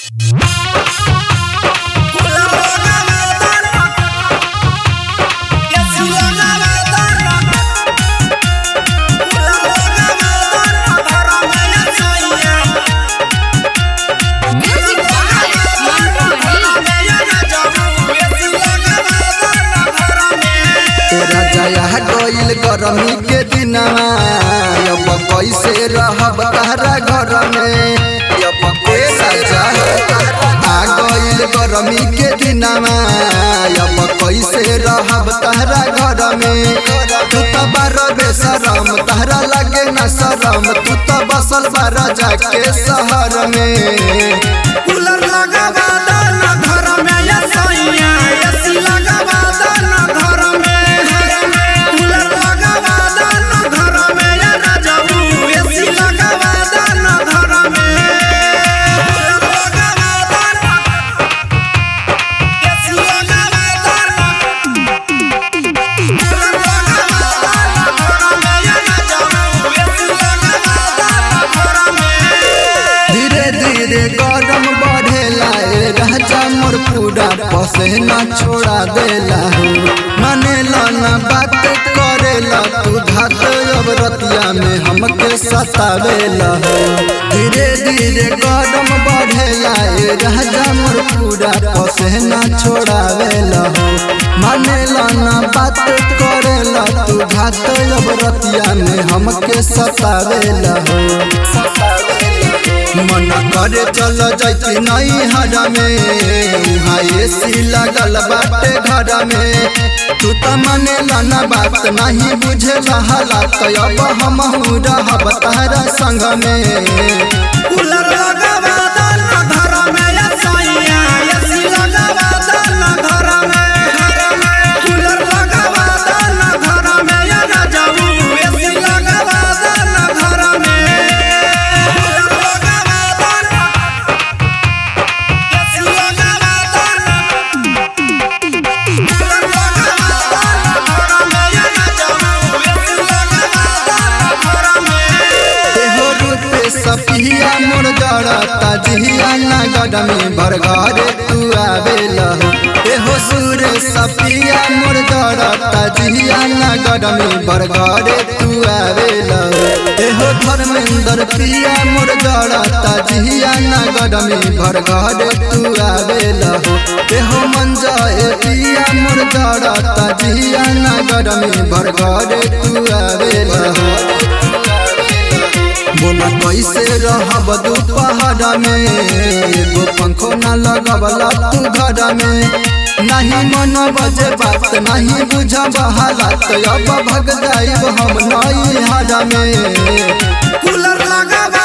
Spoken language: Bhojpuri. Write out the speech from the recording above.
गइल गरमी के दिनवा अब कैसे रहब तहरा घर में अब के सजा आ गइल गरमी के दिनवा अब कैसे रहब तहरा घर में तू तो बार बेसरम तहरा लगे न शरम तू तो बसल बारा जाके शहर में कूलर लगावा दाना घर में या सैया एसी लगावा दाना घर में कूलर लगावा दाना घर में या राजाऊ एसी लगावा दाना घर में कूलर लगावा दाना एसी लगावा दाना कूलर लगावा दाना घर में या राजाऊ एसी लगावा दाना घर में धीरे धीरे गरम बढ़ेला ए राजा मोर पूरा पसेना छोड़ा देला हो मानेला ना बात करेला तू घात अब रतिया में हमके सतावेला हो धीरे धीरे गरम बढ़ेला ए राजा मोर पूरा पसेना छोड़ावेला हो मानेला ना बात करेला तू घात अब रतिया में हमके सतावेला हो सतावेला मन करे चल जैती नहीं हरा में उहाँ एसी लगल बाटे घर में तू त मने लाना बात नहीं बुझे हालात अब हम रहब तारा संग में कूलर लगावा दाना घर में या सैया एसी लगावा दाना घर में कूलर लगावा दाना घर में या राजाऊ एसी लगावा दाना घर में कूलर लगावा दाना एसी लगावा दाना कूलर लगावा दाना घर में या राजाऊ एसी लगावा दाना घर में एहो रूपे सपिया मोर जड़ता जिया नगर में भर घरे तू आवेला हो एहो सूरे सपिया मोर जड़ता जिया नगर में भर घरे तू आवेला हो एहो धर्मेंद्र पिया मोर जड़ता जिया नगर में भर घरे तू आवेला हो एहो मंजा ए पिया मोर जड़ता जिया नगर में भर घरे तू आवेला हो बोला कैसे रहब दोपहर में एगो पंखो न लगवला तू घर में नहीं मन बजे बात नहीं बुझब हालात अब भग जाइब हम नई हर में कूलर लगावा